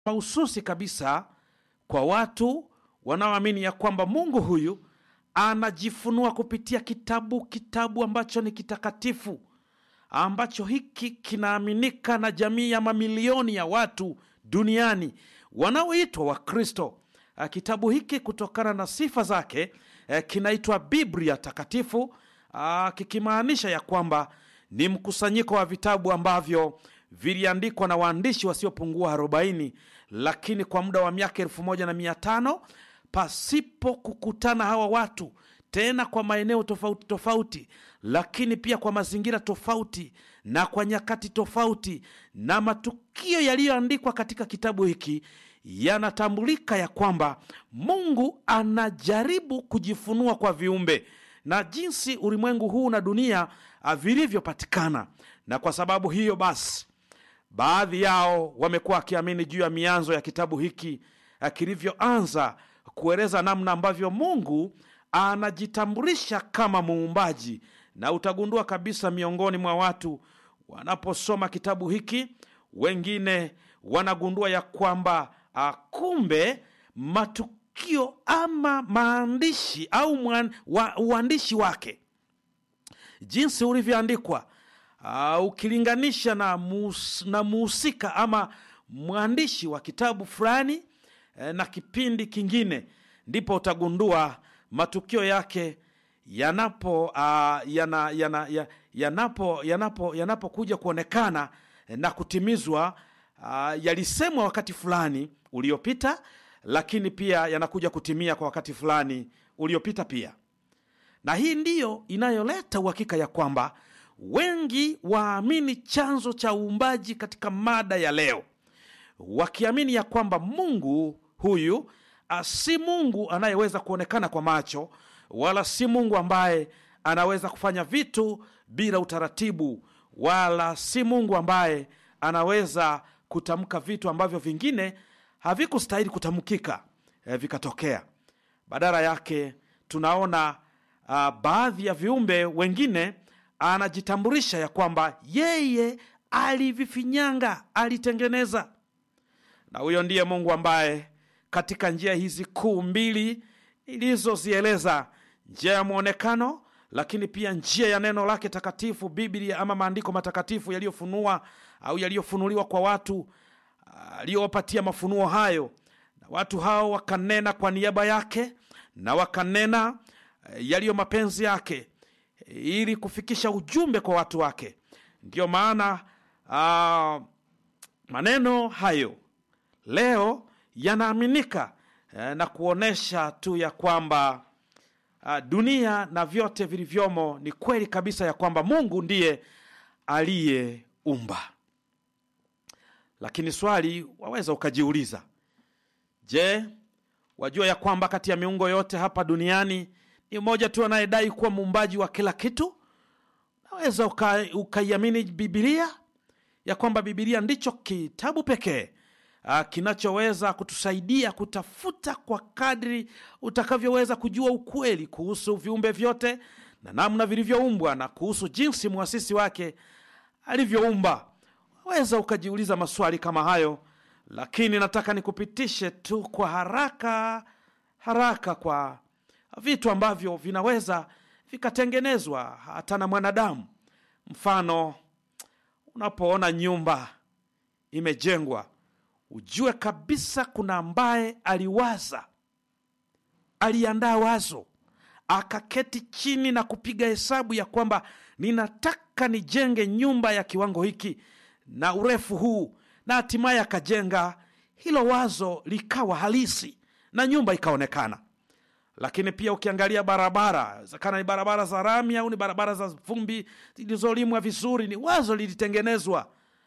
mahususi kabisa kwa watu wanaoamini ya kwamba Mungu huyu anajifunua kupitia kitabu, kitabu ambacho ni kitakatifu, ambacho hiki kinaaminika na jamii ya mamilioni ya watu duniani wanaoitwa Wakristo. Ah, Kitabu hiki kutokana na sifa zake eh, kinaitwa Biblia Takatifu, ah, kikimaanisha ya kwamba ni mkusanyiko wa vitabu ambavyo viliandikwa na waandishi wasiopungua 40 lakini kwa muda wa miaka elfu moja na mia tano pasipo kukutana hawa watu tena kwa maeneo tofauti tofauti, lakini pia kwa mazingira tofauti na kwa nyakati tofauti, na matukio yaliyoandikwa katika kitabu hiki yanatambulika ya kwamba Mungu anajaribu kujifunua kwa viumbe na jinsi ulimwengu huu na dunia ah, vilivyopatikana. Na kwa sababu hiyo basi, baadhi yao wamekuwa wakiamini juu ya mianzo ya kitabu hiki ah, kilivyoanza kueleza namna ambavyo Mungu anajitambulisha kama muumbaji, na utagundua kabisa miongoni mwa watu wanaposoma kitabu hiki, wengine wanagundua ya kwamba ah, kumbe matukio ama maandishi au mwan, wa, uandishi wake jinsi ulivyoandikwa uh, ukilinganisha na mus, na muhusika ama mwandishi wa kitabu fulani eh, na kipindi kingine, ndipo utagundua matukio yake yanapo uh, yana, yana, ya- yanapo yanapo yanapokuja kuonekana eh, na kutimizwa uh, yalisemwa wakati fulani uliopita, lakini pia yanakuja kutimia kwa wakati fulani uliopita pia na hii ndiyo inayoleta uhakika ya kwamba wengi waamini chanzo cha uumbaji katika mada ya leo, wakiamini ya kwamba Mungu huyu ah, si Mungu anayeweza kuonekana kwa macho, wala si Mungu ambaye anaweza kufanya vitu bila utaratibu, wala si Mungu ambaye anaweza kutamka vitu ambavyo vingine havikustahili kutamkika eh, vikatokea. Badala yake tunaona uh, baadhi ya viumbe wengine anajitambulisha ya kwamba yeye alivifinyanga, alitengeneza. Na huyo ndiye Mungu ambaye katika njia hizi kuu mbili nilizozieleza, njia ya mwonekano, lakini pia njia ya neno lake takatifu, Biblia ama maandiko matakatifu yaliyofunua au yaliyofunuliwa kwa watu aliyowapatia mafunuo hayo, na watu hao wakanena kwa niaba yake na wakanena eh, yaliyo mapenzi yake eh, ili kufikisha ujumbe kwa watu wake. Ndiyo maana ah, maneno hayo leo yanaaminika eh, na kuonyesha tu ya kwamba ah, dunia na vyote vilivyomo ni kweli kabisa ya kwamba Mungu ndiye aliyeumba. Lakini swali waweza ukajiuliza, je, wajua ya kwamba kati ya miungo yote hapa duniani ni mmoja tu anayedai kuwa muumbaji wa kila kitu? Naweza uka- ukaiamini Bibilia ya kwamba Bibilia ndicho kitabu pekee ah, kinachoweza kutusaidia kutafuta kwa kadri utakavyoweza kujua ukweli kuhusu viumbe vyote na namna vilivyoumbwa na kuhusu jinsi mwasisi wake alivyoumba. Waweza ukajiuliza maswali kama hayo, lakini nataka nikupitishe tu kwa haraka haraka kwa vitu ambavyo vinaweza vikatengenezwa hata na mwanadamu. Mfano, unapoona nyumba imejengwa, ujue kabisa kuna ambaye aliwaza, aliandaa wazo, akaketi chini na kupiga hesabu ya kwamba ninataka nijenge nyumba ya kiwango hiki na urefu huu, na hatimaye akajenga hilo wazo likawa halisi na nyumba ikaonekana. Lakini pia ukiangalia barabara, inawezekana ni barabara za rami au ni barabara za vumbi zilizolimwa vizuri, ni wazo lilitengenezwa.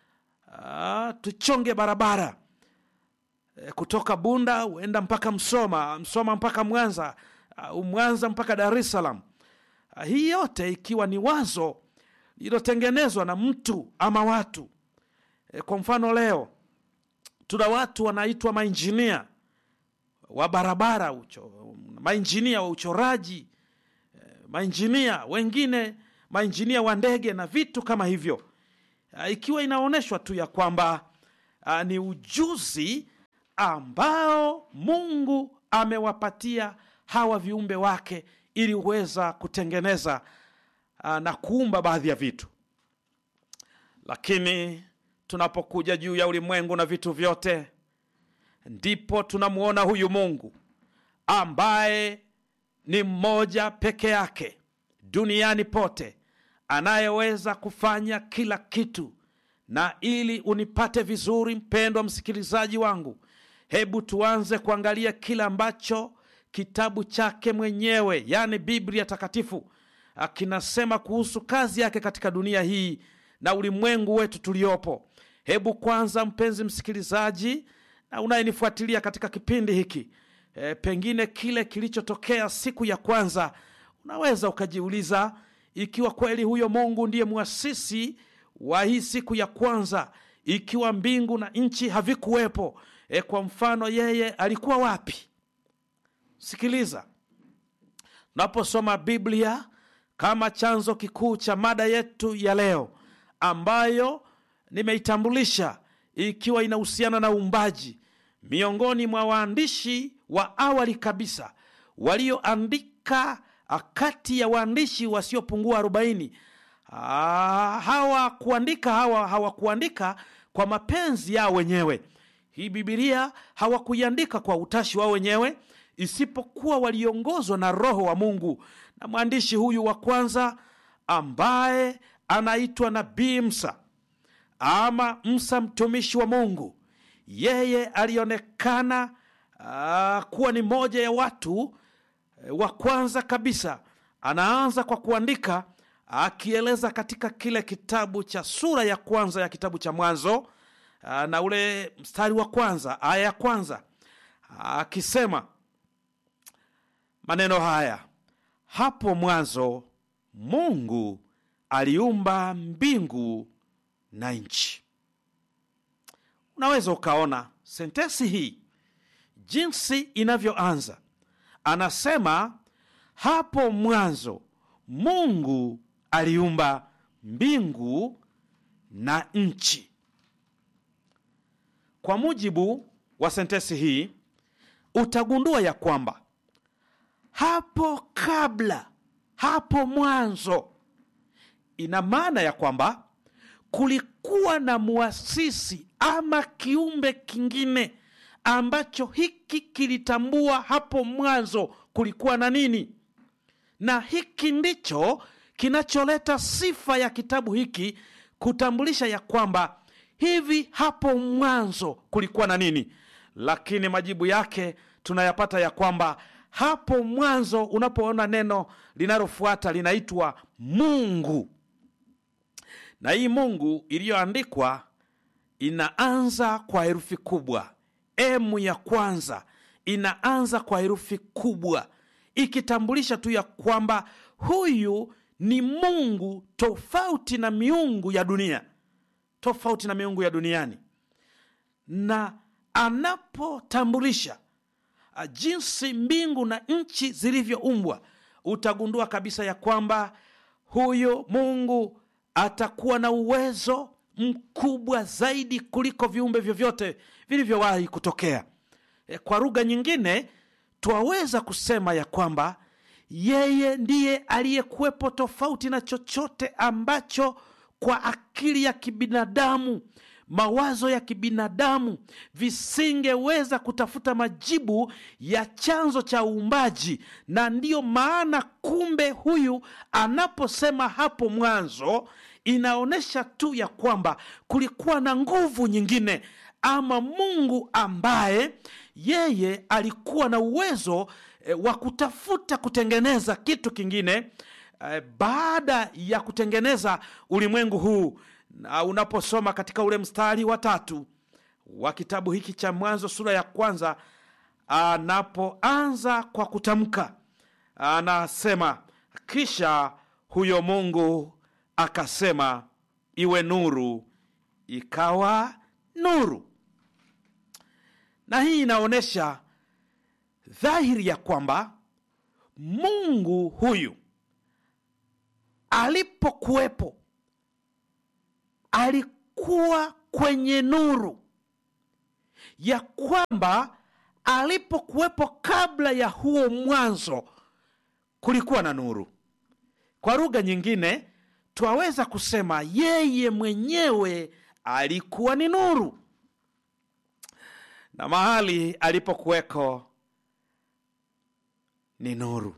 Ah, tuchonge barabara e, kutoka Bunda huenda mpaka Msoma, Msoma mpaka Mwanza, au Mwanza mpaka Dar es Salaam. Ah, hii yote ikiwa ni wazo lililotengenezwa na mtu ama watu. E, kwa mfano leo tuna watu wanaitwa mainjinia wa barabara ucho, mainjinia wa uchoraji e, mainjinia wengine mainjinia wa ndege na vitu kama hivyo, Ah, ikiwa inaonyeshwa tu ya kwamba ah, ni ujuzi ambao Mungu amewapatia hawa viumbe wake ili kuweza kutengeneza uh, na kuumba baadhi ya vitu. Lakini tunapokuja juu ya ulimwengu na vitu vyote, ndipo tunamwona huyu Mungu ambaye ni mmoja peke yake duniani pote anayeweza kufanya kila kitu. Na ili unipate vizuri, mpendwa msikilizaji wangu, hebu tuanze kuangalia kile ambacho kitabu chake mwenyewe, yaani Biblia Takatifu, kinasema kuhusu kazi yake katika dunia hii na ulimwengu wetu tuliopo. Hebu kwanza, mpenzi msikilizaji na unayenifuatilia katika kipindi hiki e, pengine kile kilichotokea siku ya kwanza, unaweza ukajiuliza ikiwa kweli huyo Mungu ndiye mwasisi wa hii siku ya kwanza, ikiwa mbingu na nchi havikuwepo, e, kwa mfano yeye alikuwa wapi? Sikiliza, tunaposoma Biblia kama chanzo kikuu cha mada yetu ya leo ambayo nimeitambulisha ikiwa inahusiana na uumbaji, miongoni mwa waandishi wa awali kabisa walioandika kati ya waandishi wasiopungua arobaini hawakuandika hawa hawakuandika kwa mapenzi yao wenyewe. Hii Bibilia hawakuiandika kwa utashi wao wenyewe, isipokuwa waliongozwa na Roho wa Mungu. Na mwandishi huyu wa kwanza ambaye anaitwa Nabii Musa ama Musa mtumishi wa Mungu, yeye alionekana uh, kuwa ni moja ya watu wa kwanza kabisa. Anaanza kwa kuandika akieleza katika kile kitabu cha sura ya kwanza ya kitabu cha Mwanzo na ule mstari wa kwanza aya ya kwanza akisema maneno haya: hapo mwanzo Mungu aliumba mbingu na nchi. Unaweza ukaona sentensi hii jinsi inavyoanza. Anasema hapo mwanzo Mungu aliumba mbingu na nchi. Kwa mujibu wa sentensi hii, utagundua ya kwamba hapo kabla, hapo mwanzo, ina maana ya kwamba kulikuwa na muasisi ama kiumbe kingine ambacho hiki kilitambua hapo mwanzo kulikuwa na nini, na hiki ndicho kinacholeta sifa ya kitabu hiki kutambulisha ya kwamba hivi hapo mwanzo kulikuwa na nini. Lakini majibu yake tunayapata ya kwamba hapo mwanzo, unapoona neno linalofuata linaitwa Mungu, na hii Mungu iliyoandikwa inaanza kwa herufi kubwa. Emu ya kwanza inaanza kwa herufi kubwa, ikitambulisha tu ya kwamba huyu ni Mungu tofauti na miungu ya dunia, tofauti na miungu ya duniani. Na anapotambulisha jinsi mbingu na nchi zilivyoumbwa, utagundua kabisa ya kwamba huyu Mungu atakuwa na uwezo mkubwa zaidi kuliko viumbe vyovyote vilivyowahi kutokea. E, kwa lugha nyingine twaweza kusema ya kwamba yeye ndiye aliyekuwepo tofauti na chochote ambacho kwa akili ya kibinadamu, mawazo ya kibinadamu visingeweza kutafuta majibu ya chanzo cha uumbaji. Na ndiyo maana kumbe huyu anaposema hapo mwanzo, inaonyesha tu ya kwamba kulikuwa na nguvu nyingine ama Mungu ambaye yeye alikuwa na uwezo e, wa kutafuta kutengeneza kitu kingine e, baada ya kutengeneza ulimwengu huu. Na unaposoma katika ule mstari wa tatu wa kitabu hiki cha Mwanzo sura ya kwanza, anapoanza kwa kutamka, anasema kisha huyo Mungu akasema iwe nuru, ikawa nuru. Na hii inaonyesha dhahiri ya kwamba Mungu huyu alipokuwepo alikuwa kwenye nuru. ya kwamba alipokuwepo kabla ya huo mwanzo kulikuwa na nuru. Kwa lugha nyingine, twaweza kusema yeye mwenyewe alikuwa ni nuru, na mahali alipokuweko ni nuru.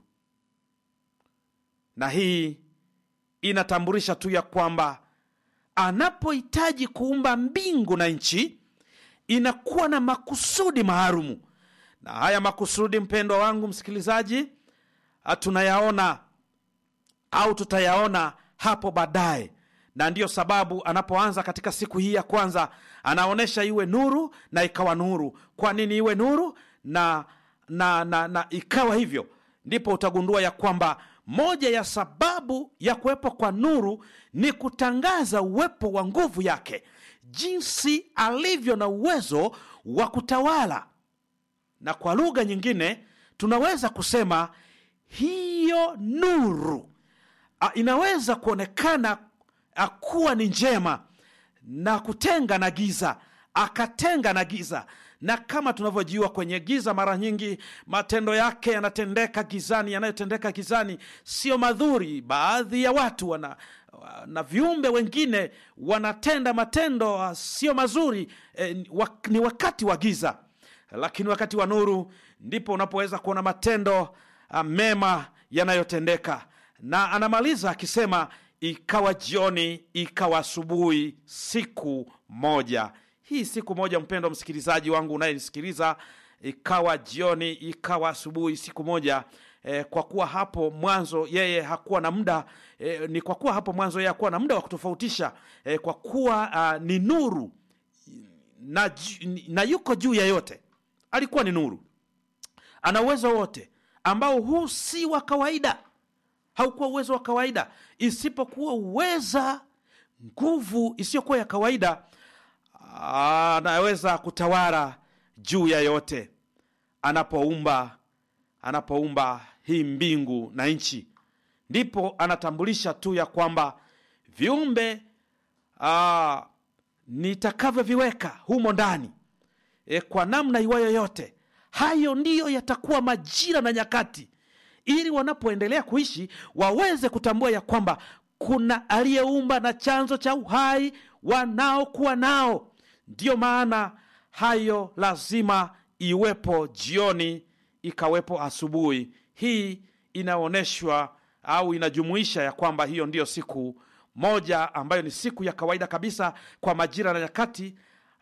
Na hii inatambulisha tu ya kwamba anapohitaji kuumba mbingu na nchi inakuwa na makusudi maalumu, na haya makusudi, mpendwa wangu msikilizaji, tunayaona au tutayaona hapo baadaye, na ndiyo sababu anapoanza katika siku hii ya kwanza anaonyesha iwe nuru na ikawa nuru. Kwa nini iwe nuru na, na, na, na ikawa hivyo? Ndipo utagundua ya kwamba moja ya sababu ya kuwepo kwa nuru ni kutangaza uwepo wa nguvu yake, jinsi alivyo na uwezo wa kutawala. Na kwa lugha nyingine tunaweza kusema hiyo nuru a, inaweza kuonekana a, kuwa ni njema na kutenga na giza, akatenga na giza na kama tunavyojua kwenye giza, mara nyingi matendo yake yanatendeka gizani. Yanayotendeka gizani sio madhuri. Baadhi ya watu wana, na viumbe wengine wanatenda matendo sio mazuri eh, ni wakati wa giza, lakini wakati wa nuru ndipo unapoweza kuona matendo uh, mema yanayotendeka. Na anamaliza akisema, ikawa jioni, ikawa asubuhi, siku moja hii siku moja, mpendwa msikilizaji wangu unayenisikiliza, ikawa jioni, ikawa asubuhi, siku moja eh, kwa kuwa hapo mwanzo yeye hakuwa na muda eh, ni kwa kuwa hapo mwanzo yeye hakuwa na muda wa kutofautisha eh, kwa kuwa uh, ni nuru na, na yuko juu ya yote, alikuwa ni nuru, ana uwezo wote ambao huu si wa kawaida, haukuwa uwezo wa kawaida, isipokuwa uweza nguvu isiyokuwa ya kawaida anaweza kutawala juu ya yote anapoumba anapoumba hii mbingu na nchi, ndipo anatambulisha tu ya kwamba viumbe nitakavyoviweka humo ndani e, kwa namna iwayo yote, hayo ndiyo yatakuwa majira na nyakati, ili wanapoendelea kuishi waweze kutambua ya kwamba kuna aliyeumba na chanzo cha uhai wanaokuwa nao. Ndiyo maana hayo lazima iwepo jioni, ikawepo asubuhi. Hii inaonyeshwa au inajumuisha ya kwamba hiyo ndiyo siku moja ambayo ni siku ya kawaida kabisa kwa majira na nyakati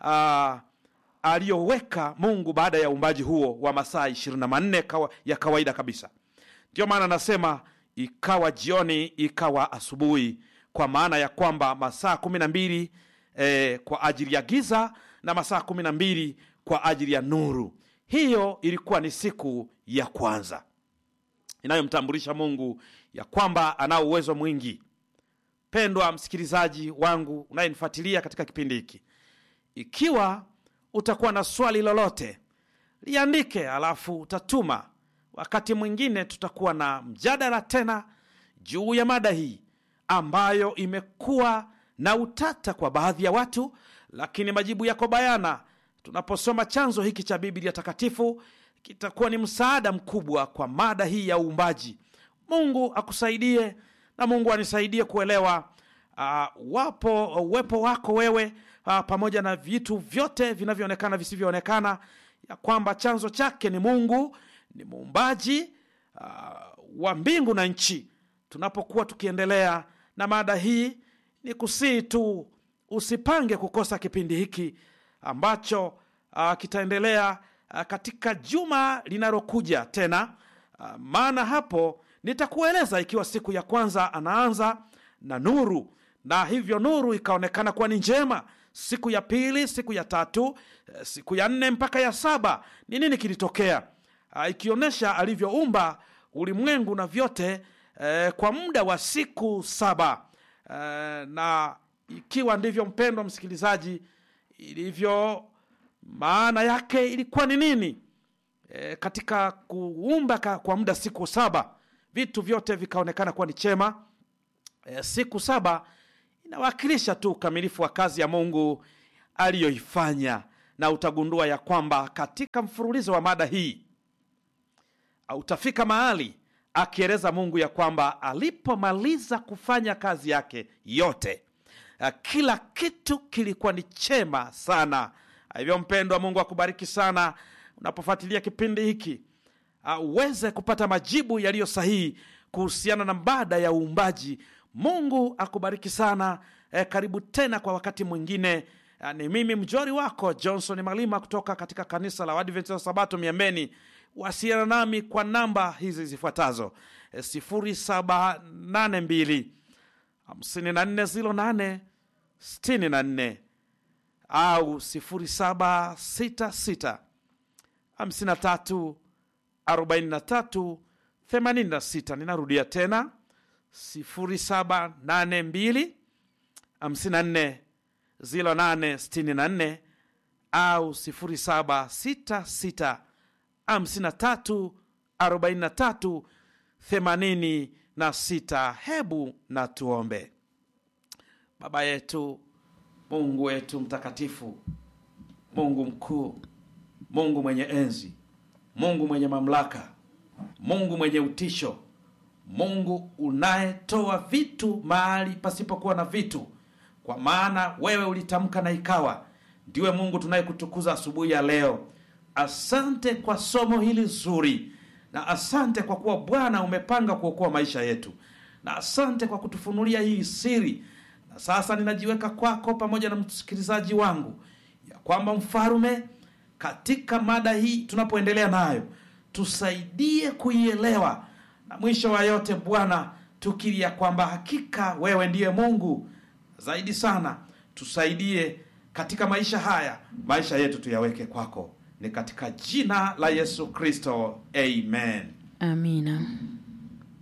aliyoweka Mungu baada ya uumbaji huo wa masaa ishirini na manne kawa, ya kawaida kabisa. Ndiyo maana anasema ikawa jioni, ikawa asubuhi, kwa maana ya kwamba masaa kumi na mbili Eh, kwa ajili ya giza na masaa kumi na mbili kwa ajili ya nuru. Hiyo ilikuwa ni siku ya kwanza inayomtambulisha Mungu ya kwamba anao uwezo mwingi. Pendwa msikilizaji wangu unayenifuatilia katika kipindi hiki, ikiwa utakuwa na swali lolote liandike, alafu utatuma. Wakati mwingine tutakuwa na mjadala tena juu ya mada hii ambayo imekuwa na utata kwa baadhi ya watu, lakini majibu yako bayana. Tunaposoma chanzo hiki cha Biblia Takatifu, kitakuwa ni msaada mkubwa kwa mada hii ya uumbaji. Mungu akusaidie na Mungu anisaidie kuelewa uh, wapo uwepo wako wewe uh, pamoja na vitu vyote vinavyoonekana visivyoonekana, ya kwamba chanzo chake ni Mungu, ni muumbaji uh, wa mbingu na nchi. Tunapokuwa tukiendelea na mada hii ni kusii tu usipange kukosa kipindi hiki ambacho uh, kitaendelea uh, katika juma linalokuja tena uh, maana hapo nitakueleza ikiwa siku ya kwanza anaanza na nuru na hivyo nuru ikaonekana kuwa ni njema. Siku ya pili, siku ya tatu, siku ya nne mpaka ya saba ni nini kilitokea, uh, ikionyesha alivyoumba ulimwengu na vyote uh, kwa muda wa siku saba. Uh, na ikiwa ndivyo, mpendwa msikilizaji, ilivyo, maana yake ilikuwa ni nini? E, katika kuumba kwa muda siku saba vitu vyote vikaonekana kuwa ni chema. E, siku saba inawakilisha tu ukamilifu wa kazi ya Mungu aliyoifanya, na utagundua ya kwamba katika mfululizo wa mada hii utafika mahali akieleza Mungu ya kwamba alipomaliza kufanya kazi yake yote, uh, kila kitu kilikuwa ni chema sana. Hivyo mpendwa, Mungu akubariki sana unapofuatilia kipindi hiki uh, uweze kupata majibu yaliyo sahihi kuhusiana na mada ya uumbaji. Mungu akubariki sana. Eh, karibu tena kwa wakati mwingine. Uh, ni mimi mjori wako Johnson Malima kutoka katika kanisa la Waadventista wa Sabato Miembeni. Wasiliana nami kwa namba hizi zifuatazo: eh, sifuri saba nane mbili hamsini na nne ziro nane sitini na nne au sifuri saba sita sita hamsini na tatu arobaini na tatu themanini na sita. Ninarudia tena sifuri saba nane mbili hamsini na nne ziro nane sitini na nne au sifuri saba sita sita hamsini na tatu arobaini na tatu themanini na sita. Hebu na tuombe. Baba yetu, Mungu wetu mtakatifu, Mungu mkuu, Mungu mwenye enzi, Mungu mwenye mamlaka, Mungu mwenye utisho, Mungu unayetoa vitu mahali pasipokuwa na vitu, kwa maana wewe ulitamka na ikawa. Ndiwe Mungu tunayekutukuza asubuhi ya leo. Asante kwa somo hili zuri, na asante kwa kuwa Bwana umepanga kuokoa maisha yetu, na asante kwa kutufunulia hii siri. Na sasa ninajiweka kwako pamoja na msikilizaji wangu, ya kwamba mfalume, katika mada hii tunapoendelea nayo, tusaidie kuielewa, na mwisho wa yote Bwana, tukiri ya kwamba hakika wewe ndiye Mungu. Zaidi sana tusaidie katika maisha haya, maisha yetu tuyaweke kwako ni katika jina la Yesu Kristo, amen. Amina.